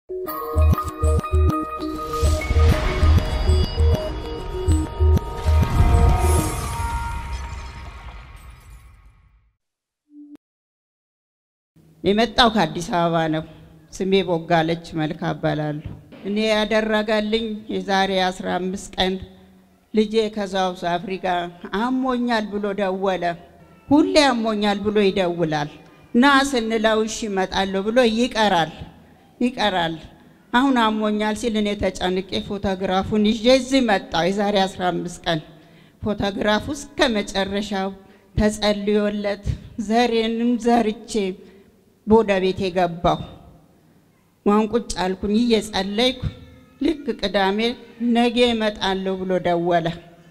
የመጣው ከአዲስ አበባ ነው። ስሜ ቦጋለች መልካ እባላለሁ። እኔ ያደረገልኝ የዛሬ 15 ቀን ልጄ ከሳውዝ አፍሪካ አሞኛል ብሎ ደወለ። ሁሌ አሞኛል ብሎ ይደውላል። ና ስንለው እሺ እመጣለሁ ብሎ ይቀራል ይቀራል። አሁን አሞኛል ሲል እኔ ተጨንቄ ፎቶግራፉን ይዤ እዚህ መጣሁ። የዛሬ 15 ቀን ፎቶግራፉ እስከ መጨረሻው ተጸልዮለት ዘሬንም ዘርቼ ወደ ቤት የገባሁ ዋን ቁጭ አልኩኝ እየጸለይኩ ልክ ቅዳሜ ነገ እመጣለሁ ብሎ ደወለ።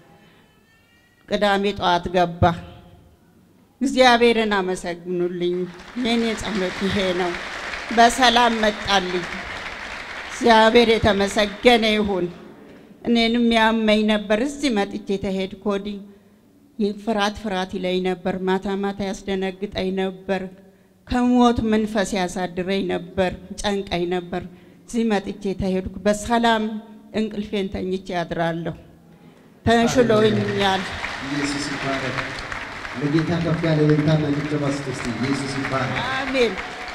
ቅዳሜ ጠዋት ገባ። እግዚአብሔርን አመሰግኑልኝ። የኔ ጸሎት ይሄ ነው። በሰላም መጣልኝ። እግዚአብሔር የተመሰገነ ይሁን። እኔንም ያመኝ ነበር። እዚህ መጥቼ ተሄድኩ ወዲህ ፍርሃት ፍርሃት ይለኝ ነበር። ማታ ማታ ያስደነግጠኝ ነበር። ከሞት መንፈስ ያሳድረኝ ነበር፣ ጨንቀኝ ነበር። እዚህ መጥቼ ተሄድኩ። በሰላም እንቅልፌን ተኝቼ ያድራለሁ። ተሽሎኛል። ኢየሱስ ይባረክ። ለጌታ ከፍ ያለ እልልታና ጭብጨባ ስጡ እስቲ። ኢየሱስ ይባረክ። አሜን።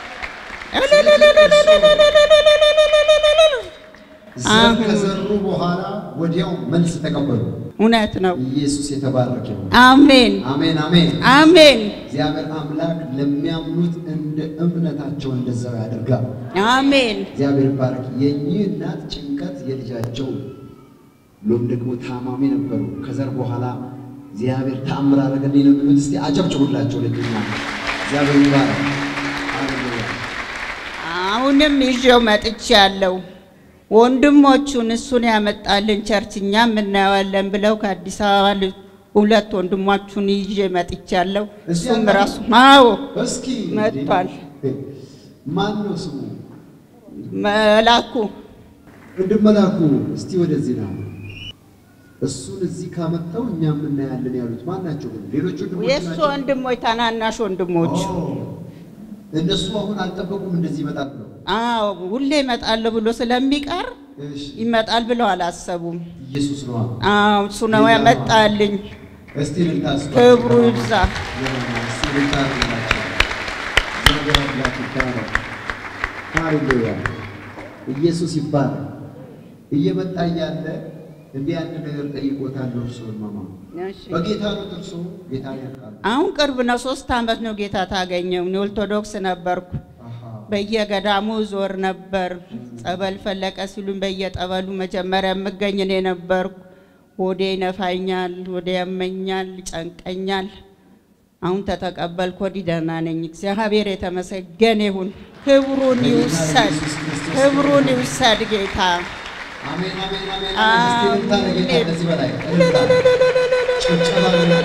ዘር ከዘሩ በኋላ ወዲያው መልስ ተቀበሉ። እውነት ነው። ኢየሱስ የተባረከ ይሁን። አሜን አሜን አሜን። አሜን እግዚአብሔር አምላክ ለሚያምኑት እንደ እምነታቸው እንደዛው ያደርጋል። አሜን እግዚአብሔር ይባረክ። የእኚህ እናት ጭንቀት የልጃቸው ሎም ደግሞ ታማሚ ነበሩ። ከዘር በኋላ እግዚአብሔር ተአምር አደረገልኝ ነው የሚሉት። እስቲ አጨብጭቡላቸው ለእኚህ እናት። እግዚአብሔር ይባረክ። ሃሌሉያ። አሁንም ይዤው መጥቼ ያለው ወንድሞቹን እሱን ያመጣልን ቸርች እኛም እናየዋለን ብለው ከአዲስ አበባ ል- ሁለት ወንድሞቹን ይዤ መጥቼ ያለው እዚህ እሱም አለ? ራሱ አዎ እስኪ መጥቷል። ማን ነው ስሙ? መላኩ ወንድም መላኩ እስቲ ወደዚህ ና። እሱን እዚህ ካመጣው እኛም እናያለን ያሉት ማን ናቸው? ግን ሌሎች ወንድሞች የእሱ ናቸው? ወንድሞች ታናናሽ ወንድሞች ኦ፣ እነሱ አሁን አልጠበቁም እንደዚህ ይመጣል ብለው። አዎ ሁሌ ይመጣለሁ ብሎ ስለሚቀር እሺ፣ ይመጣል ብለው አላሰቡም። ኢየሱስ ነዋ። አዎ እሱ ነው ያመጣልኝ። እስቲ እልልታ ስጡ። ክብሩ ይብዛ። እስቲ እልልታ አድርጉላቸው። እግዚአብሔር አምላክ ይባረክ። ሃሌሉያ። ኢየሱስ ይባረክ። እየመጣ እያለ እንዲህ አንድ ነገር ጠይቆታለሁ። እርስዎን ማማ እሺ። በጌታ ነው እርሶ ጌታን ያውቃሉ? አሁን ቅርብ ነው፣ ሶስት ዓመት ነው ጌታ ታገኘው። እኔ ኦርቶዶክስ ነበርኩ። አሃ። በየገዳሙ ዞር ነበር። ጸበል ፈለቀ ሲሉኝ በየጠበሉ መጀመሪያ የምገኝ እኔ ነበርኩ። ሆዴ ይነፋኛል፣ ሆዴ ያመኛል፣ ይጨንቀኛል። አሁን ተተቀበልኩ፣ ወዲህ ደህና ነኝ። እግዚአብሔር የተመሰገነ ይሁን። ክብሩን ይውሰድ፣ ክብሩን ይውሰድ ጌታ። አሜን አሜን አሜን አሜን። እስቲ እልልታ ለጌታ ከዚህ በላይ እልልታ። ጭብጨባ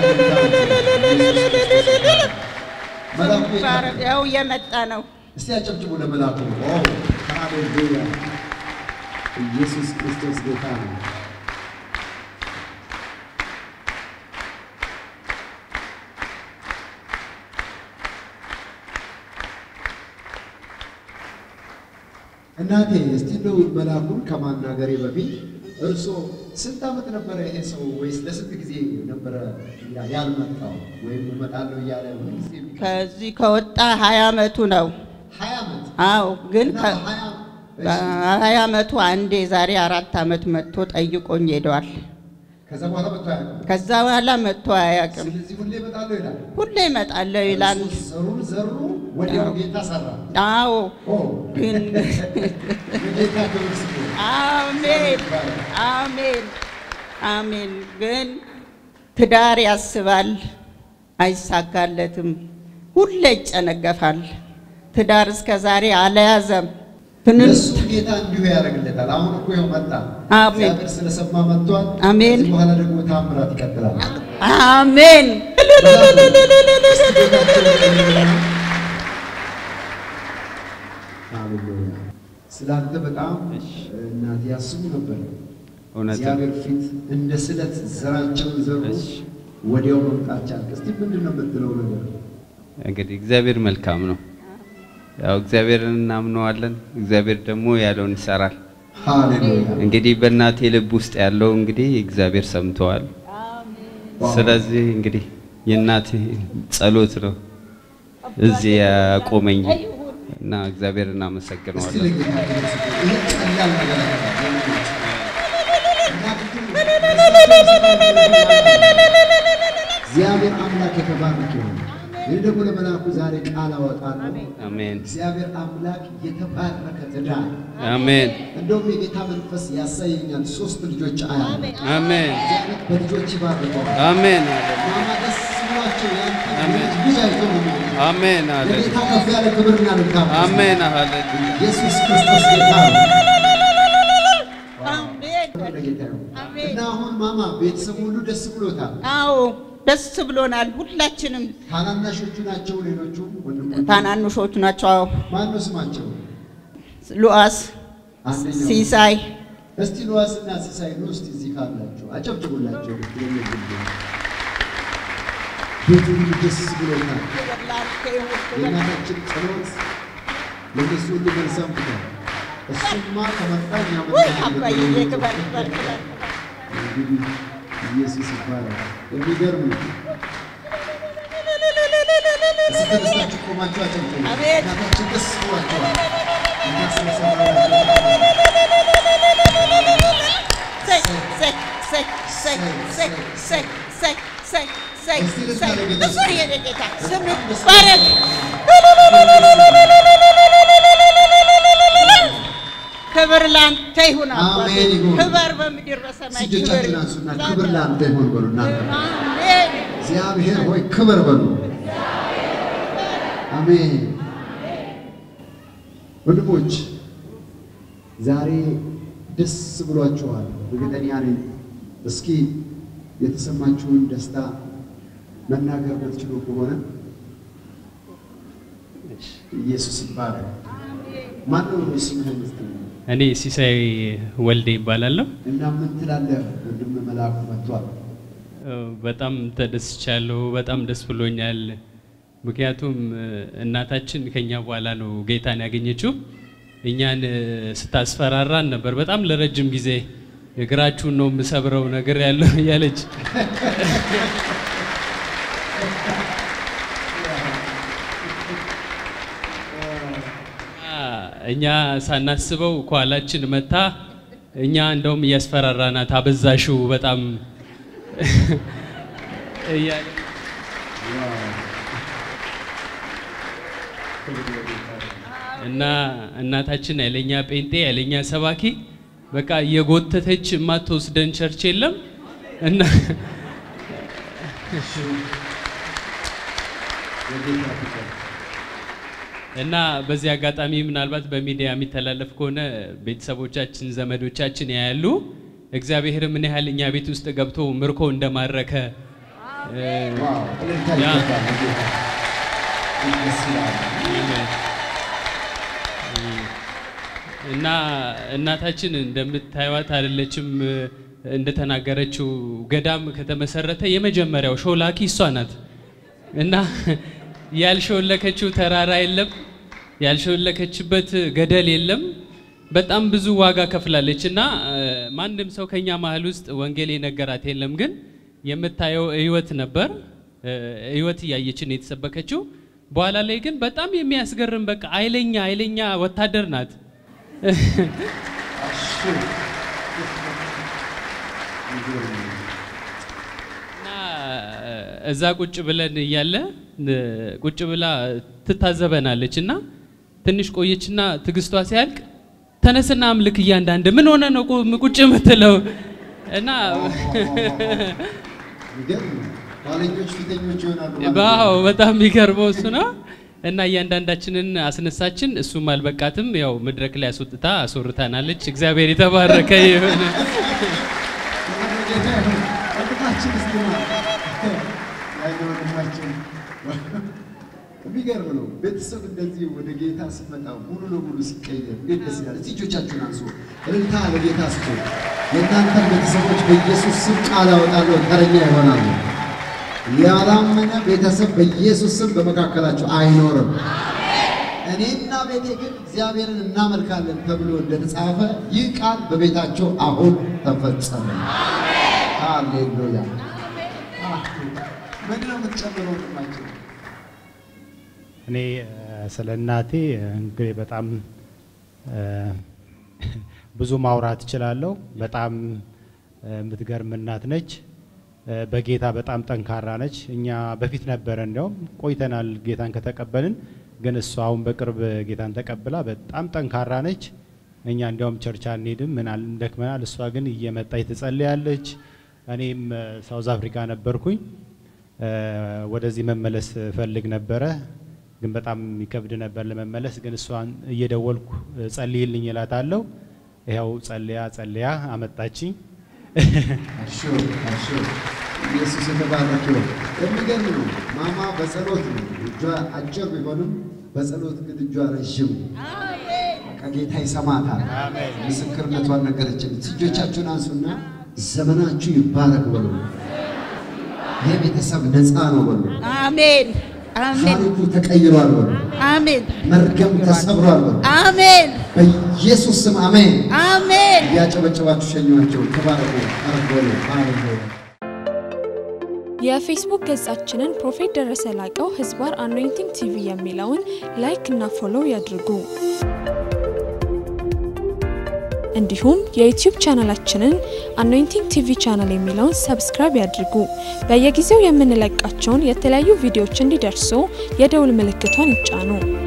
ለጌታ። መልአኩ የት ያው እየመጣ ነው። እስቲ አጨብጭቡ ለመልአኩ። ኦ ሃሌሉያ! ኢየሱስ ክርስቶስ ጌታ ነው። እናቴ እስቲ እንደው መልአኩን ከማናገሬ በፊት እርሶ ስንት ዓመት ነበረ ይሄ ሰው ወይስ ለስንት ጊዜ ነበረ ያ- ያልመጣው ወይም እመጣለሁ እያለ ሁልጊዜ የሚቀር? ከዚህ ከወጣ ሀያ ዓመቱ ነው። ሀያ ዓመት አዎ ግን እና ከ- በሀያ እሺ። በሀያ ዓመቱ አንዴ ዛሬ አራት ዓመት መጥቶ ጠይቆኝ ሄደዋል። ከዛ በኋላ መጥቶ አያውቅም። ከዛ በኋላ መጥቶ አያውቅም። ስለዚህ ሁሌ እመጣለሁ ይላል። ሁሌ እመጣለሁ ይላል። እርሱ ዘሩን ዘሩ፣ ወዲያው ጌታ ሰራ። አዎ ኦ ግን የጌታ ክብር ስጡ። አሜን አሜን አሜን። ግን ትዳር ያስባል፣ አይሳካለትም። ሁሌ ይጨነገፋል። ትዳር እስከ ዛሬ አልያዘም። ትንን እሱ ጌታ እንዲሁ ያደርግለታል። አሁን እኮ ይኸው መጣ። አሜን። እግዚአብሔር ስለሰማ መጥቷል። አሜን። ከዚህ በኋላ ደግሞ ታምራት ይቀጥላል። አሜን ሃሌሉያ። ስላንተ በጣም እናት ያስቡ ነበር። እውነት ነው። እግዚአብሔር ፊት እንደ ስለት ዘራቸውን ዘሩ፣ እሺ። ወዲያው መምጣት ቻልክ። እስቲ ምንድን ነው የምትለው ነገር? እንግዲህ እግዚአብሔር መልካም ነው። ያው እግዚአብሔርን እናምነዋለን። እግዚአብሔር ደግሞ ያለውን ይሰራል። ሃሌሉያ እንግዲህ በእናቴ ልብ ውስጥ ያለው እንግዲህ እግዚአብሔር ሰምተዋል። ስለዚህ እንግዲህ የእናቴ ጸሎት ነው እዚህ ያቆመኝ እና እግዚአብሔር እስቲ እናመሰግነዋለን። ለጌታ ክብር ስጡ። ይሄ ቀላል ነገር አይደለም። እግዚአብሔር አምላክ የተባረከ ይሁን። እኔ ደግሞ ለመልአኩ ዛሬ ቃል አወጣለሁ። አሜን እግዚአብሔር አምላክ የተባረከ ትዳር አሜን እንደውም የጌታ መንፈስ ያሳየኛል። ሶስት ልጆች አያለ አሜን እግዚአብሔር በልጆች ይባርከዋል። አሜን ማማ ደስ ብሏቸው ያንተ አሜን። ልጅ ልጅ አይተው ነው የሚሉት። አሜን አለ ለጌታ ከፍ ያለ ክብርና ልካም አሜን ሃሌሉያ ኢየሱስ ክርስቶስ ጌታ ነው። አሜን። ክብር ለጌታ ይሁን። አሜን። እና አሁን ማማ ቤተሰቡ ሁሉ ደስ ብሎታል። አዎ ደስ ብሎናል። ሁላችንም ታናናሾቹ ናቸው ሌሎቹ ወንድሞቹ። ታናንሾች ናቸው። አዎ ማን ነው ስማቸው? ሉአስ፣ አንደኛው ሲሳይ እስቲ ሉዋስና ሲሳይ ነው። እስቲ እዚህ ካላችሁ አጨብጭቡላቸው። ቤቱ ሁሉ ደስ ብሎታል። የእናታችን ጸሎት ለእነሱ ሁሉ መልስ አምጥቷል። እሱማ ከመጣ እኛ ወይ መጣ አባዬ ክበር ክበር ክበር እንግዲህ ኢየሱስ ይባላል። የሚገርም ነው። እስቲ ተነስታችሁ ቆማችሁ አጨብጭቡ። አሜን። እናታችን ደስ ብሏቸዋል። እናስመሰግናለን። ሰይ ሰይ ሰይ ሰይ ሰይ ሰይ ሰይ ሰይ ሰይ ሰይ እሱ የኔ ጌታ ስም ይባረክ። ክብር ላንተ ይሁን አባቴ። አሜን ይሁን። ክብር በምድር በሰማይ ክብር እጆቻችሁን አንሱና ክብር ለአንተ ይሁን በሉ። እናንተ አሜን እግዚአብሔር ሆይ ክብር በሉ። አሜን። ወንድሞች ዛሬ ደስ ብሏችኋል፣ እርግጠኛ ነኝ። እስኪ የተሰማችሁን ደስታ መናገር ብትችሉ ከሆነ ኢየሱስ ይባረክ። ማነው ስምህን እስቲ? እኔ ሲሳይ ወልዴ ይባላለሁ። እና ምን ትላለህ? ወንድም መልአኩ መጥቷል። በጣም ተደስቻለሁ። በጣም ደስ ብሎኛል። ምክንያቱም እናታችን ከኛ በኋላ ነው ጌታን ያገኘችው። እኛን ስታስፈራራን ነበር በጣም ለረጅም ጊዜ እግራችሁን ነው የምሰብረው ነገር ያለው እያለች እኛ ሳናስበው ከኋላችን መታ እኛ እንደውም እያስፈራራናት አበዛሽው በጣም እያለ እና እናታችን ያለኛ ጴንጤ ያለኛ ሰባኪ በቃ የጎተተች የማትወስደን ቸርች የለም እና የጌታ ፍቅር እና በዚህ አጋጣሚ ምናልባት በሚዲያ የሚተላለፍ ከሆነ ቤተሰቦቻችን፣ ዘመዶቻችን ያያሉ። እግዚአብሔር ምን ያህል እኛ ቤት ውስጥ ገብቶ ምርኮ እንደማረከ እ፣ ዋው! እልልታ ያ። ይገባል ለጌታ። ደስ ይላል። እና እናታችን እንደምታዩት አይደለችም። እንደተናገረችው ገዳም ከተመሰረተ የመጀመሪያው ሾላኪ እሷ ናት። እና ያልሾለከችው ተራራ የለም፣ ያልሾለከችበት ገደል የለም። በጣም ብዙ ዋጋ ከፍላለች እና እ፣ ማንም ሰው ከኛ መሀል ውስጥ ወንጌል የነገራት የለም። ግን የምታየው ህይወት ነበር። እ፣ ህይወት እያየችን የተሰበከችው። በኋላ ላይ ግን በጣም የሚያስገርም በቃ ኃይለኛ ኃይለኛ ወታደር ናት። እና እዛ ቁጭ ብለን እያለ እ፣ ቁጭ ብላ ትታዘበናለች እና ትንሽ ቆየችና ትግስቷ ሲያልቅ ተነስና አምልክ እያንዳንድ ምን ሆነ ነው ቁ- ቁጭ የምትለው እና የሚገርም ነው። ኋለኞች ፊተኞች ይሆናሉ ማለት ነው። ባው በጣም የሚገርመው እሱ ነው። እና እያንዳንዳችንን አስነሳችን። እሱም አልበቃትም፣ ያው መድረክ ላይ አስወጥታ አስወርታናለች። እግዚአብሔር የተባረከ ይሁን። ጌታ ይሁን። ወንድማችን እስቲ ና። ያለ ወንድማችን የሚገርም ነው። ቤተሰብ እንደዚህ ወደ ጌታ ሲመጣ ሙሉ ለሙሉ ሲቀየር እንዴት ደስ ይላል። እስቲ እጆቻችሁን አንሱ። እልልታ ለጌታ ስጡ። የእናንተን ቤተሰቦች በኢየሱስ ስም ቃል አወጣለሁ፣ ተረኛ ይሆናሉ። ያላመነ ቤተሰብ በኢየሱስ ስም በመካከላችሁ አይኖርም። እኔና ቤቴ ግን እግዚአብሔርን እናመልካለን ተብሎ እንደተጻፈ ይህ ቃል በቤታቸው አሁን ተፈጸመ። ሃሌሉያ። ምንድን ነው የምትጨምረው? ወንድማችን እኔ እ፣ ስለ እናቴ እንግዲህ በጣም እ፣ ብዙ ማውራት እችላለሁ። በጣም እ፣ የምትገርም እናት ነች። እ፣ በጌታ በጣም ጠንካራ ነች። እኛ በፊት ነበረ እንዲያውም ቆይተናል ጌታን ከተቀበልን፣ ግን እሷ አሁን በቅርብ ጌታን ተቀብላ በጣም ጠንካራ ነች። እኛ እንዲያውም ቸርች አንሄድም ምን አል- እንደክመናል። እሷ ግን እየመጣች ትጸልያለች። እኔም እ፣ ሳውዝ አፍሪካ ነበርኩኝ እ፣ ወደዚህ መመለስ ፈልግ ነበረ ግን በጣም ይከብድ ነበር ለመመለስ። ግን እሷን እየደወልኩ እ፣ ጸልይልኝ እላታለሁ። ይኸው ጸልያ ጸልያ አመጣችኝ። እሺ፣ እሺ። ኢየሱስ የተባረከ ይሁን። የሚገርም ነው። ማማ በጸሎት ነው እጇ አጭር ቢሆንም በጸሎት ግን እጇ ረዥም ነው። ከጌታ ይሰማታል። ምስክርነቷን ነገረችን። እጆቻችሁን አንሱና ዘመናችሁ ይባረክ በሉ። ይህ ቤተሰብ ነፃ ነው በሉ። አሜን አሜን ታሪኩ ተቀይሯል በሉ። አሜን መርገም ተሰብሯል በሉ። አሜን በኢየሱስ ስም አሜን። አሜን እያጨበጨባችሁ ሸኟቸው። ተባረኩ። አረፍ በሉ። ሃሌሉያ የፌስቡክ ገጻችንን ፕሮፌት ደረሰ ላቀው ህዝባር አኖይንቲንግ ቲቪ የሚለውን ላይክ እና ፎሎው ያድርጉ። እንዲሁም የዩቲዩብ ቻናላችንን አኖይንቲንግ ቲቪ ቻናል የሚለውን ሰብስክራይብ ያድርጉ። በየጊዜው የምንለቃቸውን የተለያዩ ቪዲዮዎች እንዲደርሱ የደውል ምልክቷን ይጫኑ።